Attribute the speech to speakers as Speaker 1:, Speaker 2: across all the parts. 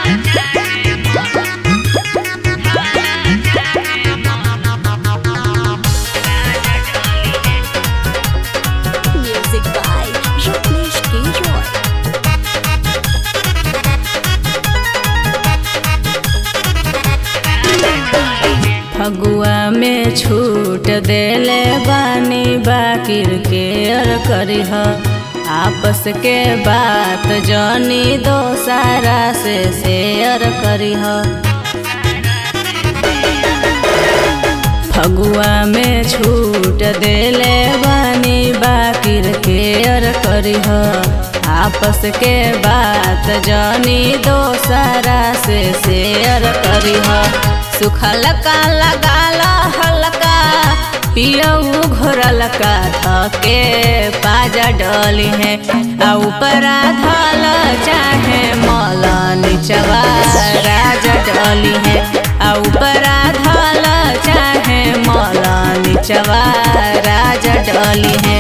Speaker 1: Music by Rajneesh K. Roy.
Speaker 2: Phagua में छूट देले बानी बाकिर के अर करीह आपस के बात जनी दोसारा से शेयर करीह फगुआ में छूट देले बानी बाकिर के अर करीह आपस के बात जनी दोसारा से शेयर करीह सुखल का लगाला हल्का पियऊ घोरल का थके पाजा डली है आ ऊपरा धल चाहे मौला निचवा राजा डली है आ ऊपरा धल चाहे मौला निचवा राजा डली है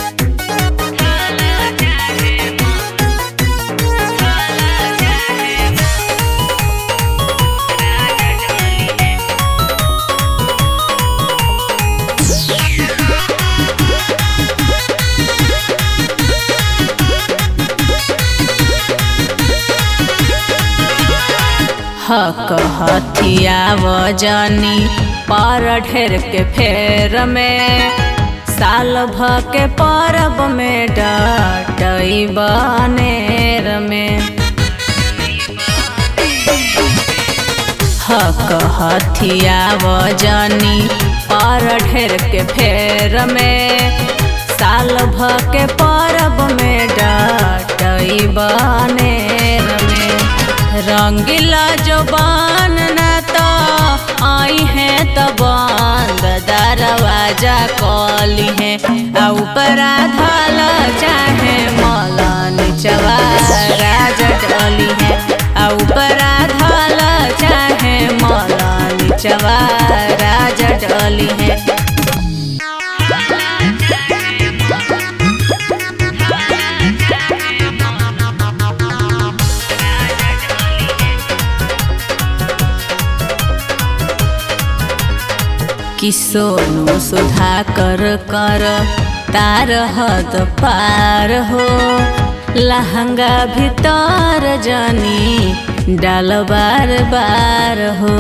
Speaker 2: हक हथिया वजनी पर ढेर के फेर में साल भ के परब में डटई बनेर में हक हथिया वजनी पर ढेर के फेर में साल भ के परब में डटई बनेर में रंगीला जबान न तो आई है तो बंद दरवाजा कली है आ ऊपरा धल चाहे मौला निचवा राजा डली है आ ऊपरा धल चाहे मौला निचवा राजा डली है कि सोनू सुधा कर कर तार हद पार हो लहंगा भीतर जनी डाल बार बार हो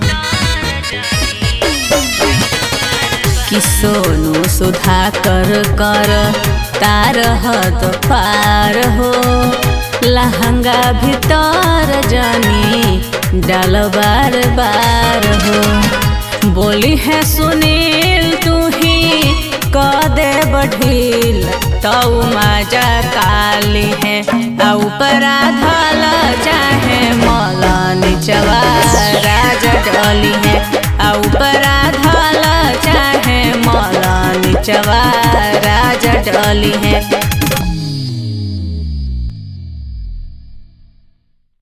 Speaker 2: कि सोनू सुधा कर कर तार हद पार हो लहंगा भीतर जनी डाल बार बार हो बोली है सुनील तू ही क दे बढ़ील तऊ माजा काली है आ ऊपरा धल चाहे मौला निचवा राजा डली है आ ऊपरा धल चाहे मौला निचवा राजा डली है